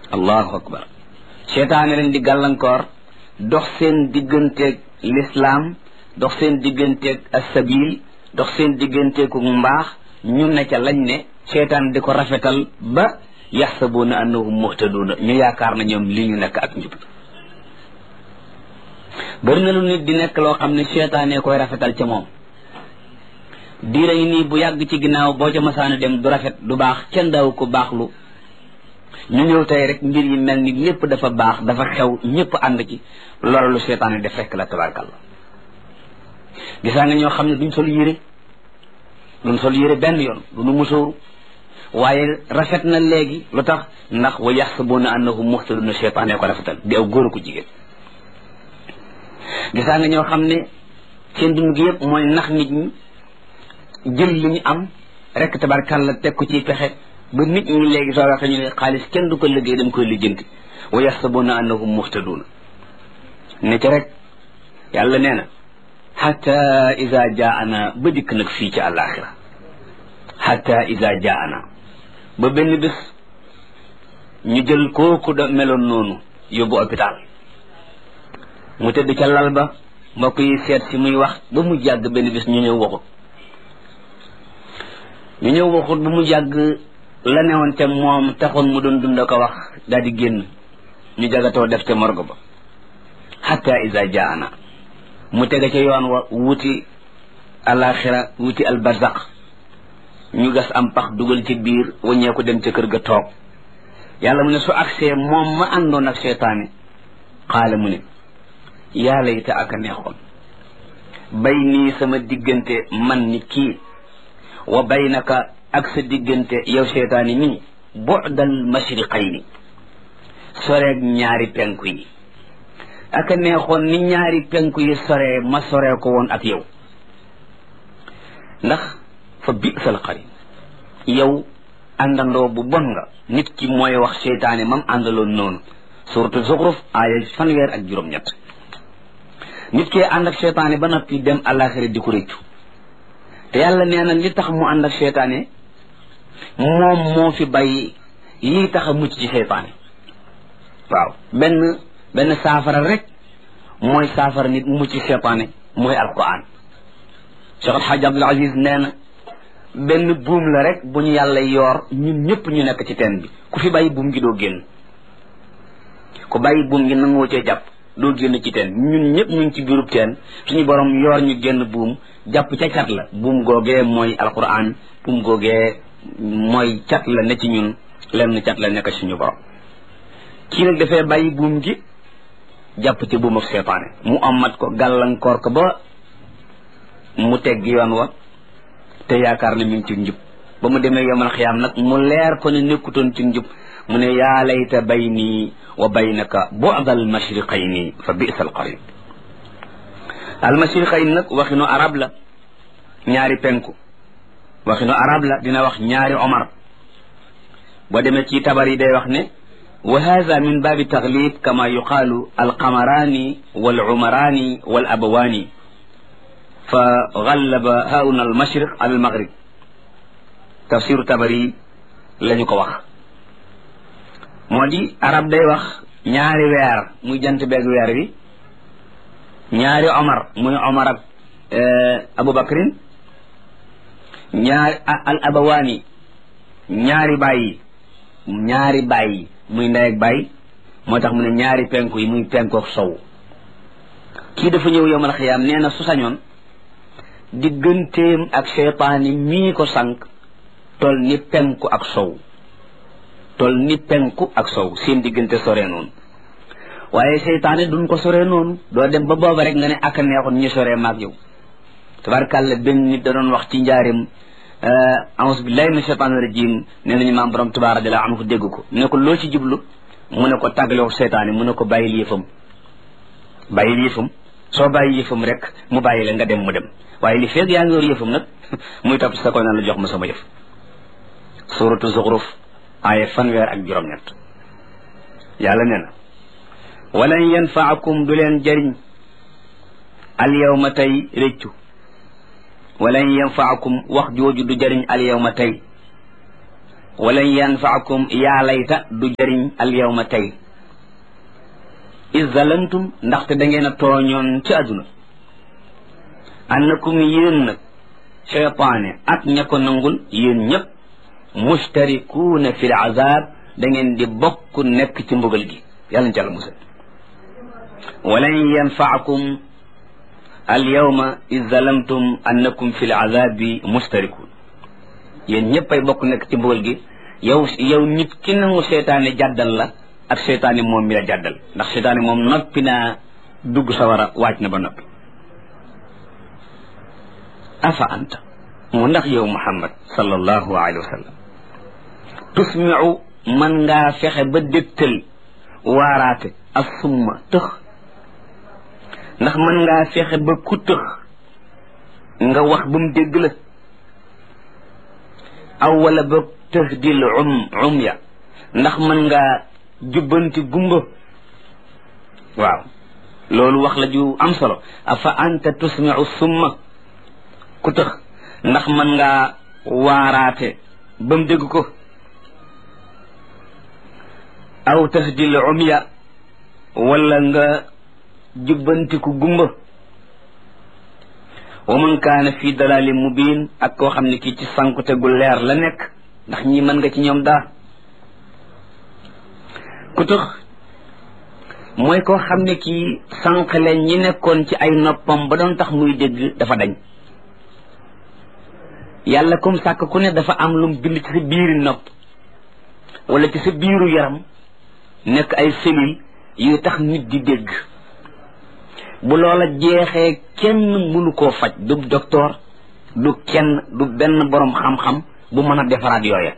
allahu akbar seytaane leen di gàllankoor dox seen digganteeg lislaam dox seen digganteeg asabil dox seen digganteeg mbaax ñu ne ca lañ ne seytaan di ko rafetal ba yaxsabuuna annahum muhtaduuna ñu yaakaar na ñoom li ñu nekk ak njub bari na lu nit di nekk loo xam ne seytaane koy rafetal ca moom diira yi nii bu yàgg ci ginnaaw boo ca masaana dem du rafet du baax kenn daaw ko baaxlu ñu ñëw tey rek mbir yi mel ni lépp dafa baax dafa xew ñëpp ànd ci loolu lu seytaane def fekk la tabarkalla gisaa nga ñoo xam ne duñ sol yére duñ sol yére benn yoon duñu musóoru waaye rafet na léegi lu tax ndax wa yaxsabuuna annahum muhtaduna seytaane ko rafetal di aw góor ko jigéen gisaa nga ñoo xam ne seen dund gi yëpp mooy nax nit ñi jël li ñu am rek tabarkalla teg ko ci pexe ba nit ñi léegi soo waxee ñu ne xaalis kenn du ko liggéey dañ koy lijjanti wa yaxsabuuna annahum muhtaduuna ne ci rek yàlla nee na xata ida jaana ba dikk nag fii ci àllaaxira xata ida jaana ba benn bés ñu jël kooku da meloon noonu yóbbu hôpital mu tëdd ca lal ba mbokk yi seet si muy wax ba mu jàgg benn bés ñu ñëw waxut ñu ñëw waxut ba mu jàgg la newoon te moom taxoon mu doon dund ko wax daal di génn ñu jagatoo def te morgo ba xatta isa jaana mu tege ca yoon wa wuti alaxira wuti albarzaq ñu gas am pax dugal ci biir waññeeku dem ca kër ga toog yàlla mu ne su agsee moom ma àndoon ak seytaane xaala mu ne yaa layta ak a neexoon bay nii sama diggante man nit kii wa baynaka ak sa diggante yow seytaani nii bu'dal mashriqayni soreeg ñaari penku yi aka neexoon ni ñaari penku yi soree ma soree ko woon ak yow ndax fa bi'sal qarin yow àndandoo bu bon nga nit ki mooy wax seytaane mam àndaloon noonu suratu zuxruf aaya fanweer ak juróom-ñett nit ki ànd ak seytaane ba noppi dem àllaaxira di ko réccu te yàlla nee na li tax mu ànd ak seytaane moom moo fi bàyyi lii tax a mucc ci seytaane waaw benn benn saafara rek mooy saafara nit mucc ci seytaane mooy alquran Cheikh Alhaji Abdul Aziz nee na benn buum la rek bu ñu yàlla yoor ñun ñëpp ñu nekk ci teen bi ku fi bàyyi buum gi doo génn ku bàyyi buum gi nangoo cee jàpp doo génn ci teen ñun ñëpp ñu ngi ci biirub teen suñu borom yoor ñu génn buum jàpp ca cat la buum googee mooy alquran buum googee mooy cat la ne ci ñun lenn cat la nekk suñu borom kii nag dafay bàyyi buum gi jàpp ci buum ak seetaane mu amat ko gàllankoor ko ba mu tegg yoon wa te yaakaar ne mi ngi ci njub ba mu demee yomal xiyaam nag mu leer ko ne nekkutoon ci njub mu ne yaa layta bayni wa baynaka bu'da al mashriqayni fa bi'sa al qarin al mashriqayn nag waxinu arab la ñaari penku waxinu arab la dina wax ñaari omar boo demee ci tabar yi day wax ne wa hada min baabi taglib kama yuqaalu alqamaraani wal umaraani wal abawaani fa gallaba hauna al mashriq ala al maghrib tafsiru tabari la ñu ko wax moo di arab day wax ñaari weer muy jant beeg weer wi ñaari omar muy omar ak aboubacrin ñaari al abawaani ñaari bàyyi ñaari bàyyi muy ndey ak bàyyi moo tax mu ne ñaari penku yi muy penku ak sow kii dafa ñëw yomal xiyaam nee na su sañoon digganteem ak seytaani mii ko sànq tol ni penku ak sow tol ni penku ak sow seen diggante sore noonu waaye seytaane duñ ko sore noonu doo dem ba booba rek nga ne ak neexoon ñu sore maag yow tabarkàlla benn nit da doon wax ci njaarim a'uuzu billahi min shaytaani rajim nee nañu maam borom Tuubaa radiyallaahu anhu dégg ko ne ko loo ci jublu mu ne ko tàggaloo seytaane mu ne ko bàyyil yëfam bàyyil yëfam soo bàyyi yëfam rek mu bàyyi la nga dem mu dem waaye li feeg yaa ngi yor yëfam nag muy topp sa koy naan la jox ma sama yëf suratu zuxruf aaya fanweer ak juróom-ñett yàlla nee na walan yanfaakum du leen jëriñ al yawma tey réccu walan yanfaakum wax jooju du jëriñ al yawma tey walan yanfaakum yaa layta du jëriñ al yawma tey is zalamtum ndaxte da ngeen a tooñoon ci àdduna annakum yéen nag cheytaane ak ña ko nangul yéen ñëpp mustarikuuna fi l azab da ngeen di bokk nekk ci mbugal gi yàlla na ci àlla musal walan yanfaakum al yawma is zalamtum annakum fi l azabi mustarikuun yéen ñëpp ay bokk nekk ci mbugal gi yow yow nit ki nangu seytaane jàddal la ak seytaane moom mi la jàddal ndax seytaane moom noppi naa dugg sawara waaj na ba noppi afa anta mu ndax yow muhammad sallallahu alayhi wa sallam tusmiu man ngaa fexe ba dégtal waaraate ak summa tëx ndax man ngaa fexe ba ku tëx nga wax ba mu dégg la aw wala ba tahdil um um ya ndax mën ngaa jubbanti gumba waaw loolu wax la ju am solo afa anta tusmiu summa ku tëx ndax mën ngaa waaraate ba mu dégg ko aw tahdil um ya wala nga jubbanti ku gumba wa man kaana fi dalalin mubin ak koo xam ne kii ci sankute gu leer la nekk ndax ñi mën nga ci ñoom daa ku tëx mooy koo xam ne kii sànqale ñi nekkoon ci ay noppam ba doon tax muy dégg dafa dañ yàlla comme sàkk ku ne dafa am lum bind ci sa biiri nopp wala ci sa biiru yaram nekk ay cellules yu tax nit di dégg bu loola jeexee kenn mënu koo faj du docteur du kenn du benn boroom xam-xam bu mën a defaraat yooya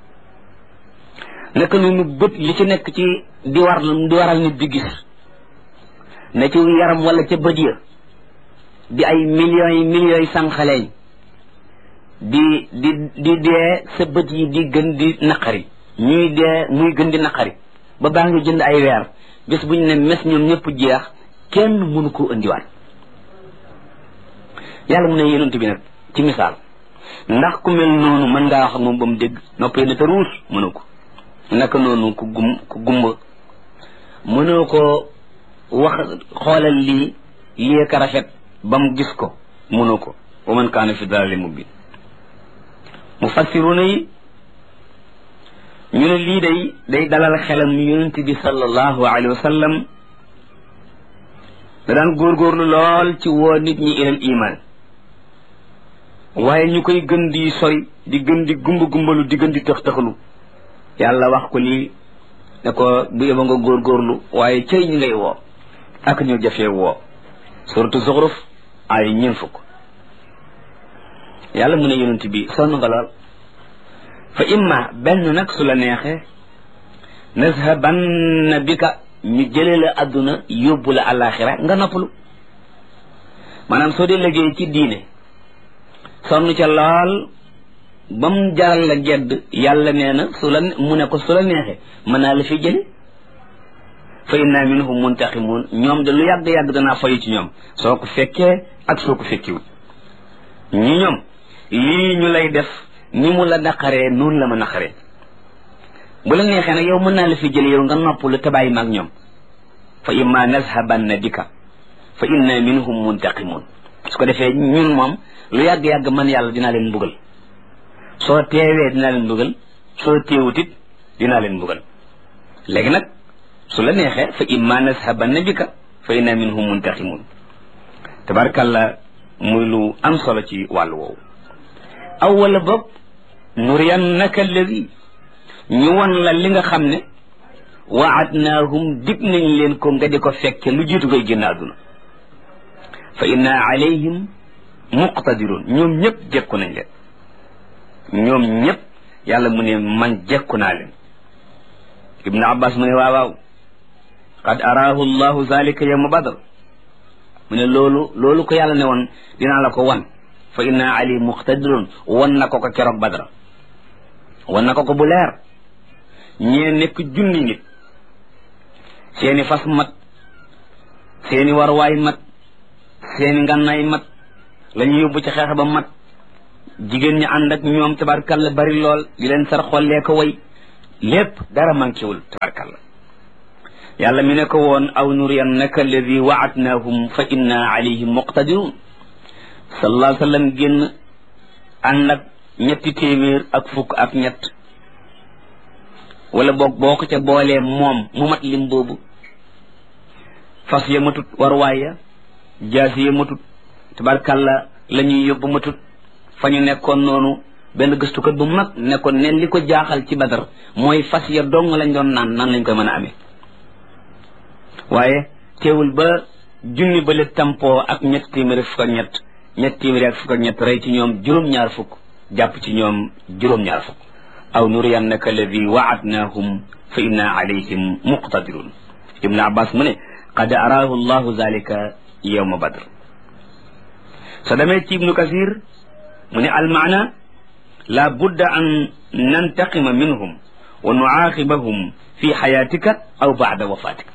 naka noonu bët li ci nekk ci di war di waral nit di gis ne ci yaram wala ca bët ya di ay millions yi millions yi sànqaleñ di di di dee sa bët yi di gën di naqari ñuy dee muy gën di naqari ba baa ngi jënd ay weer bés bu ñu ne mes ñoom ñëpp jeex kenn mënu ko indiwaat yàlla mu ne yonent bi nag ci misaal ndax ku mel noonu mën ngaa wax ak moom ba mu dégg noppee na te ruus mënu ko naka noonu ku gum ku gumba mënoo ko wax xoolal lii lii ka rafet ba mu gis ko mënoo ko wa man kaana fi dalali mubin mufassiruna yi ñu ne lii day day dalal xelam yonent bi sallallahu alayhi wa sallam da daan góorgóorlu lool ci woo nit ñi ilal iman waaye ñu koy gën di sori di gën di gumba gumbalu di gën di tëx tëxlu yàlla wax ko lii ne ko bu yeba nga góorgóorlu waaye cëy ñi ngay woo ak ñu jafee woo suratu zuxruf ay ñeen fukk yàlla mu ne yonent bi sonn nga lool fa imma benn nag su la neexee nazhabanna bika ñu jële la àdduna yóbbu la àllaaxira nga noppalu maanaam soo dee liggéey ci diine sonn ca lool ba mu jaral la gedd yàlla nee na su la mu ne ko su la neexee mën naa la fi jële fa inna minhum muntaqimun ñoom de lu yàgg-yàgg danaa fayu ci ñoom soo ko fekkee ak soo ko fekkiwul ñi ñoom lii ñu lay def ni mu la naqaree noonu la ma naqaree bu la neexee nag yow mën naa la fi jële yow nga noppalu te bàyyi maag ñoom fa imma nazhabanna bika fa inna minhum muntaqimun su ko defee ñun moom lu yàgg-yàgg man yàlla dinaa leen mbugal soo teewee dinaa leen mbugal soo teewutit dinaa leen mbugal léegi nag su la neexee fa imma nazhabanna bika fa inna minhum muntaqimun tabarkalla muy lu am solo ci wàllu woowu aw wala boog nuriyannaka alladi ñu won la li nga xam ne waadnaahum dig nañ leen ko nga di ko fekke lu jiitu koy génn àdduna fa inna alayhim muqtadirun ñoom ñëpp jekku nañ leen ñoom ñëpp yàlla mu ne man jekku naa leen ibnu abbas mu ne waaw waaw qad araahu llahu zalika yawma badr mu ne loolu loolu ko yàlla ne woon dinaa la ko wan fa inna ali muqtadirun wan na ko ko keroog badra wan na ko ko bu leer ñee nekk junni nit seeni fas mat seeni warwaay mat seeni ngànnaay mat la ñu yóbbu ci xeex ba mat jigéen ñi ànd ak ñoom tabarkalla bari lool di leen sar xollee ko way lépp dara manquéwul tabarkalla yàlla mi ne ko woon aw nuriyannaka alladi waadnaahum fa inna alayhim muqtadirun sallallahu alayhi wa sallam génn ànd ak ñetti téeméer ak fukk ak ñett wala boog boo ko ca boolee moom mu mat lim boobu fas ya matut warwaay ya jaasi ya matut tabarkalla la ñuy yóbbu matut fa ñu nekkoon noonu benn gëstukat bu mag nekkoon ne li ko jaaxal ci badar mooy fas ya dong lañ doon naan nan lañ koy mën a amee waaye teewul ba junni ba le tampoo ak ñett téeméer fukk ak ñett ñett téeméer ak fukk ak ñett rey ci ñoom juróom-ñaar fukk jàpp ci ñoom juróom-ñaar fukk aw nuriyannaka alladi waadnaahum fa inna alayhim muqtadirun ibnu abbas mu ne qad araahu llahu zalika yawma badr so demee ci ibnu kasir mu ne almaana la budda an nantaqima minhum wa nuaaqibahum fi xayaatika aw baada wafatika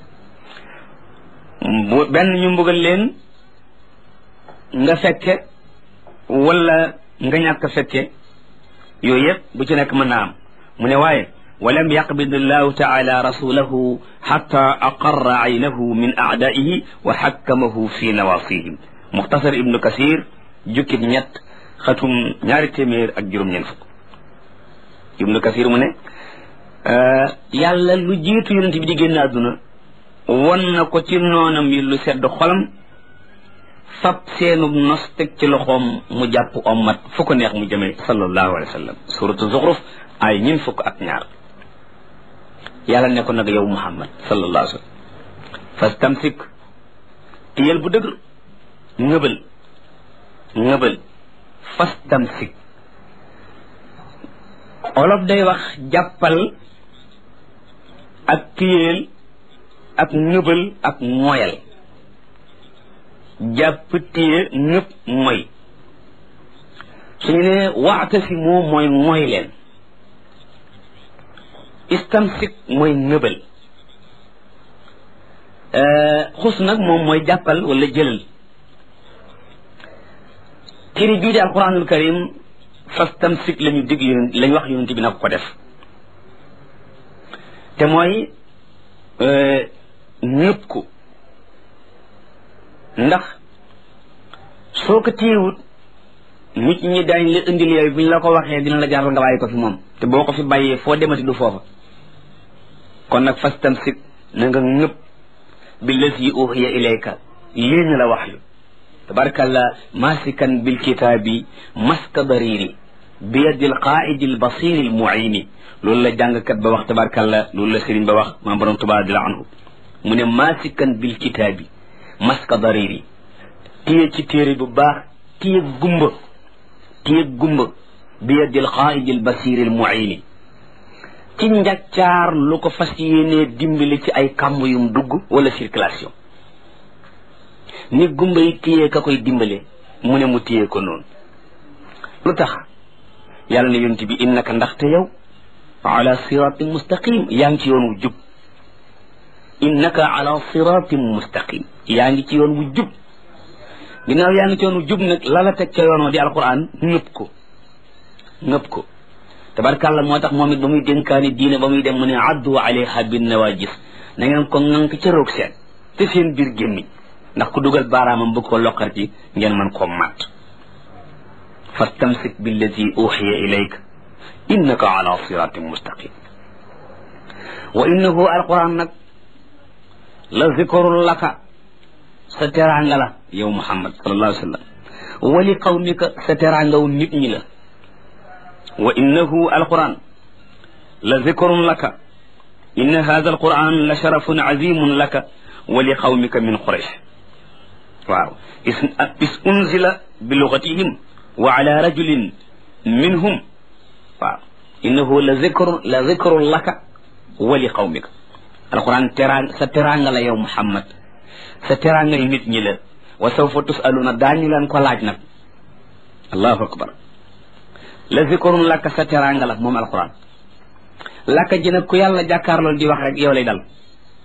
benn ñu mbugal leen nga fekke wala nga ñàkk fekke yooyu yëpp bu ci nekk mën naa am mu ne waaye walam yaqbid allahu taala rasulahu xata aqarra aynahu min aadaihi wa xakkamahu fi nawasihim muxtasar ibnu kasir jukkib ñett xatum ñaari téeméer ak juróom-ñeent fukk ibnu kasir mu ne yàlla lu jiitu yonent bi di génn àdduna won na ko ci noonam yi lu sedd xolam fab seenub nos teg ci loxoom mu jàpp ommat fu ko neex mu jëmee sallallahu alayhi wa sallam suratu zuxruf ay ñin fukk ak ñaar yàlla ne ko nag yow muhammad sallallahu alayhi wa sallam fastamsik tiyel bu dëgër ngëbal ngëbal fastamsik olof day wax jàppal ak tiyeel ak ngëbal ak moyal jàpp téye ñëpp mooy suñu ne waatasi moo mooy mooy leen istamsik mooy ngëbal xus nag moom mooy jàppal wala jëlal téere bii di alquranul karim fastamsik la ñu digg yonent lañ wax yonent bi nag ko def te mooy ñëpp ko ndax soo ko téyewut nit ñi dañ la indil yooyu bu ñu la ko waxee dina la jaral nga bàyyi ko fi moom te boo ko fi bàyyee foo demati du foofa kon nag fastamsik na nga ñëpp bi lazi uhiya ilayka lii ñu la wax yu tabarakalla masikan bil kitaabi maska dariri bi yadil qaidi al basiri al muini loolu la jàngkat ba wax tabarakalla loolu la sëriñ ba wax maam borom tuba di la anhu mu ne masikan bil kitaabi maska dariri téye ci téere bu baax téye gumba téye gumba bi yadil qaidi al basiri al muini ci njaccaar lu ko fas yéenee dimbali ci ay kàmb yum dugg wala circulation ni gumba yi téye ka koy dimbale mu ne mu téye ko noonu lu tax yàlla ne yonent bi innaka ndaxte yow ala siratin mustaqim yaa ngi ci yoon wu jub innaka ala siratin mustaqim yaa ngi ci yoon wu jub ginnaaw yaa ngi ci yoon wu jub nag la la teg ca yoon wa di alquran ñëpp ko ñëpp ko tabarkàlla moo tax moom it ba muy dénkaani diine ba muy dem mu ne addu alayha bin nawajis na ngeen ko ŋànk ca roog seen te seen biir gémmiñ ndax ku dugal baaraamam bëgg ko loqar ci ngeen mën koo màtt fastamsik billadi uxiya ilayk innaka ala siratin mustaqim wa innahu alquran nag la zikrun laka sa teraanga la yow muhammad sallallahu alayhi wa sallam wa li qawmika sa teraangaw nit ñi la wa innahu alquran la zikrun laka inna hada alquran la sharafun azimun laka wa li qawmika min quraish waaw is unzila bi lugatihim wa ala rajulin minhum waaw innahu la zikrun la zikrun laka wa li qawmika alquran teraan sa teraanga la yow muhammad sa teraanga yi nit ñi la wa sawfa tusaluna daañu leen ko laaj nag allahu akbar la zikrun laka sa teraanga la moom alquran laka ji nag ku yàlla jàkkaarlool di wax rek yow lay dal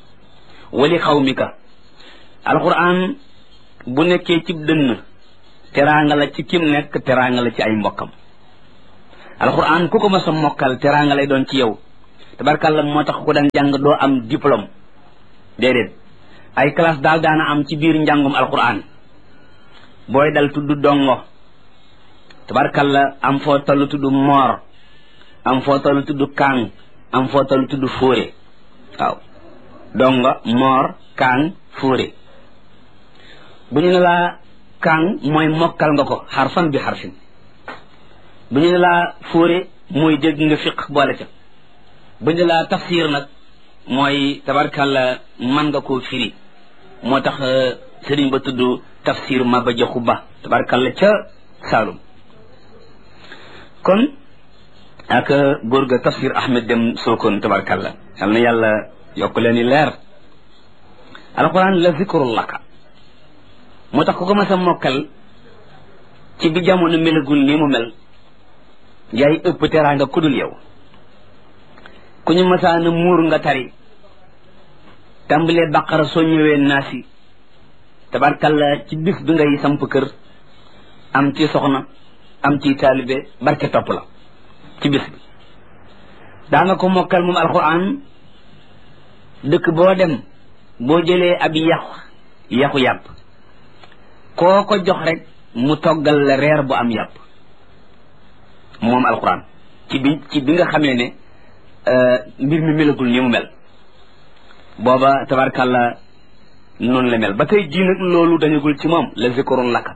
wali xawmika alquran bu nekkee cib dënn teraanga la ci kim nekk teraanga la ci ay mbokkam alquran ku ko mas a mokkal teraanga lay doon ci yow tabarkàlla moo tax ku daan jàng doo am diplôme déedéet ay classe daal daana am ci biir njàngum alquran booy dal tudd dongo tabarkàlla am foo toll tudd moor am foo toll tudd kàng am foo toll tudd fóore waaw dongo moor kàng fóore bu ñu ne laa kàng mooy mokkal nga ko xarfan bi xarfin bu ñu ne laa fóore mooy dégg nga fiq boole ca bu ñu laa tafsir nag mooy tabarkàlla man nga koo firi moo tax sëriñ ba tudd tafsir ma ba joxu ba tabarkàlla ca Saalum kon ak góor ga tafsir Ahmed dem Sokone tabarkàlla yal na yàlla yokk leen i leer alquran la zikrul laka moo tax ku ko mas a mokkal ci bi jamono melagul nii mu mel yaay ëpp teraanga kudul yow ku ñu masaana muur nga tari tàmbalee baqara soo ñëwee naasi tabarkalla ci bis bi ngay samp kër am ci soxna am ci taalibe barke topp la ci bis bi daa nga ko mokkal moom alquran dëkk boo dem boo jëlee ab yaxu yaxu yàpp koo ko jox rek mu toggal la reer bu am yàpp moom alquran ci bi ci bi nga xamee ne mbir mi melagul ni mu mel booba tabarkàlla noonu la mel ba tey jii nag loolu dañagul ci moom la zikrun laka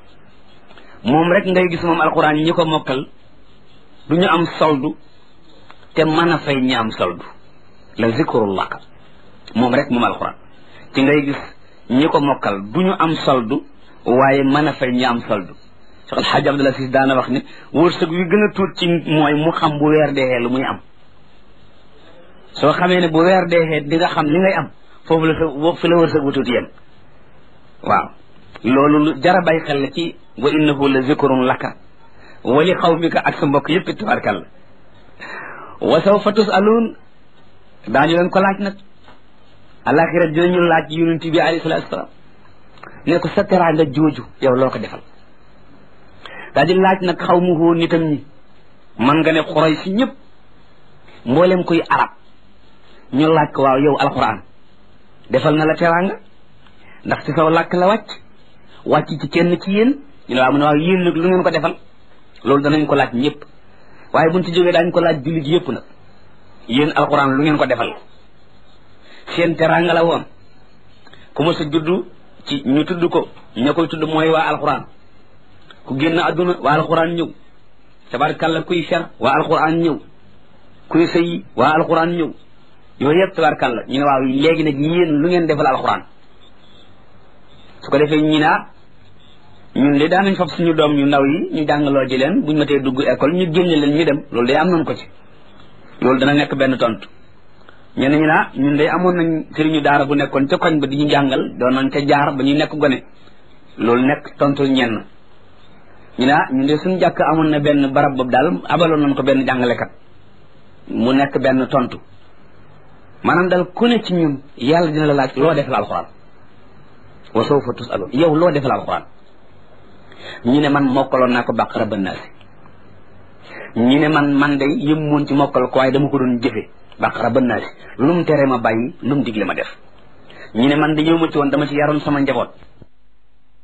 moom rek ngay gis moom alquran ñi ko mokkal du ñu am soldu te mën a fay ñi am soldu la zikrun laka moom rek moom alquran ci ngay gis ñi ko mokkal du ñu am soldu waaye mën a fay ñi am soldu Cheikh El Hadj Abdoul Aziz daana wax ne wërsëg wi gën a tuut ci mooy mu xam bu weer deexee lu muy am soo xamee ne bu weer deexee di nga xam li ngay am foofu la sa fi la wërsëg bu tuuti yem waaw loolu lu jara bay xel la ci wa innahu la zikrun laka wa li xawmika ak sa mbokk yëpp tabarkalla wa sawfa tusaluun daañu leen ko laaj nag alaxira dinañu laaj yonent bi alayhi salaatu salaam ne ko sa teraanga jooju yow loo ko defal daa di laaj nag xaw mu hoo nitam ñi man nga ne xuray si ñëpp mboolem kuy arab ñu laaj ko waaw yow alquran defal na la teraanga ndax ci saw làkk la wàcc wàcc ci kenn ci yéen ñu ne waaw mu ne waaw yéen nag lu ngeen ko defal loolu danañ ko laaj ñëpp waaye buñ ci jógee daañ ko laaj jullit yëpp nag yéen alquran lu ngeen ko defal seen teraanga la woon ku ma sa juddu ci ñu tudd ko ña koy tudd mooy waa alquran ku génn àdduna waa alquran ñëw tabarkàlla kuy fer waa alquran ñëw kuy sëyi waa alquran ñëw yooyu yëpp tabarkàlla ñu ne waaw léegi nag yéen lu ngeen defal alquran su ko defee ñi naa ñun de daanañ fab suñu doom ñu ndaw yi ñu jàngaloo ji leen buñ matee dugg école ñu génne leen ñu dem loolu day am nañ ko ci loolu dana nekk benn tontu ñenn ñi naa ñun de amoon nañ sëriñu daara bu nekkoon ca koñ ba di ñu jàngal doon nañ ca jaar ba ñuy nekk gone loolu nekk tontu ñenn ñu naa ñun de suñu jàkk amoon na benn barab boobu daal abaloon nañ ko benn jàngalekat mu nekk benn tontu maanaam daal ku ne ci ñun yàlla dina la laaj loo defal alxuraan wa sawfa tusalun yow loo defal alxuraan ñu ne man mokkaloon naa ko bàqara ba naasi ñu ne man man day yëm moon ci mokkal ko waaye dama ko doon jëfe bàqara ba naasi lu mu tere ma bàyyi lu mu digle ma def ñu ne man dañoo ma ci woon dama ci yaroon sama njaboot